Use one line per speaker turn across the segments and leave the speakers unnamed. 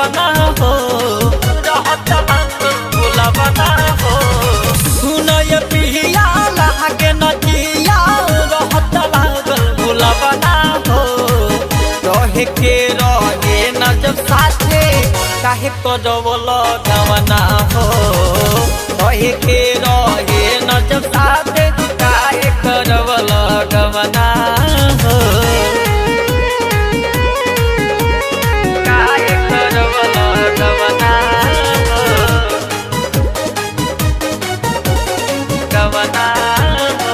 बुलावना हो रहत लागल बुलावना हो सुनय पिया लागे नदिया रहत लागल बुलावना हो रहे के रहे न जब साथे काहे करवल गवना हो रहे के रहे न जब साथे काहे करवल गवना हो काहे करवल गवना हो गवना हो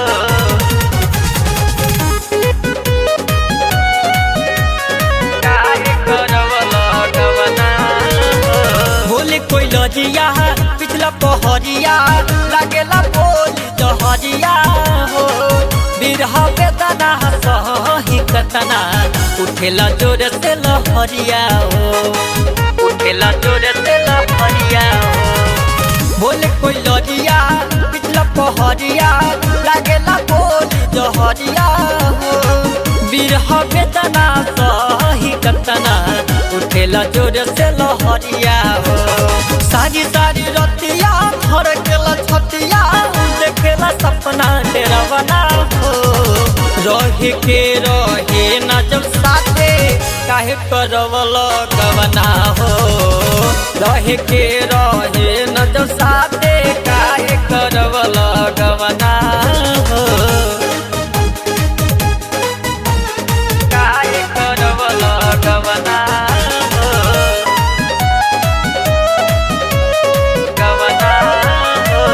काहे करवल गवना हो बोले कोई लजिया पिछला पहरिया लागेला बोली जहरिया हो बिरह बेदना सही कतना उठेला जोर से लहरिया हो उठेला जोर से लहरिया हो बोले कोई लजिया पिछला पहरिया लागेला बोली जहरिया हो बिरह बेदना सही कतना उठेला जोर से लहरिया हो सारी सारी रतिया घर केला छतिया देखेला सपना तेरा बना हो रहे के रहे न जब साथे काहे करवल गवना हो रहे के रहे न जब साथे काहे करवल गवना हो काहे करवल गवना हो गवना हो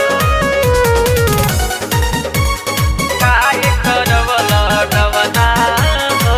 काहे करवल गवना हो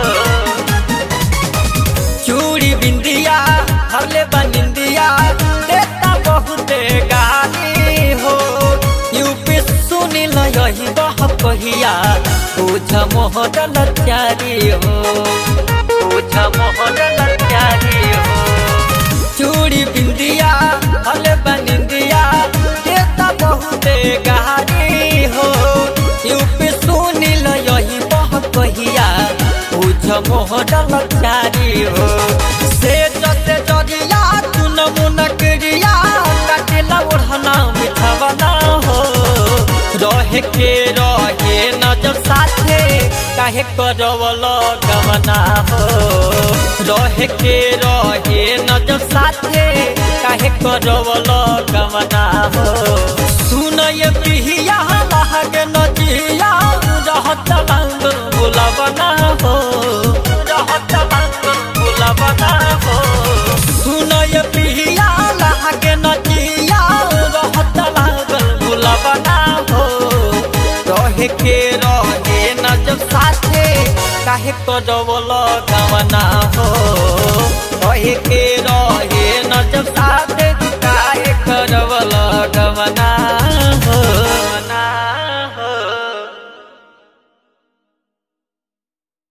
चूड़ी बिंदिया हरले बनिंदिया देता बहुते गाली हो यूपी सुनिल यही बह कहिया पूछ मोहरल चारी हो पूछ मोहरल चारी हो चूड़ी बिंदिया हले बनिंदिया देता बहुते गाली हो यूपी सुनिल यही बह कहिया पूछ मोहरल चारी हो से जते जरिया चुन मुन क्रिया कटिला ओढ़ना मिठवना हो रहे के रहे न जब साथे काहे करवल गवना हो रहे के रहे न जब साथे काहे करवल गवना हो सुनय पिहिया लागे नजिया रहत लागल बुलावना हो रहत लागल बुलावना हो सुनय पिहिया लागे नजिया रहत लागल बुलावना हो रहे के रहे न जब साथे काहे करवल गवना हो रहे के रहे न जब साथे काहे करवल गवना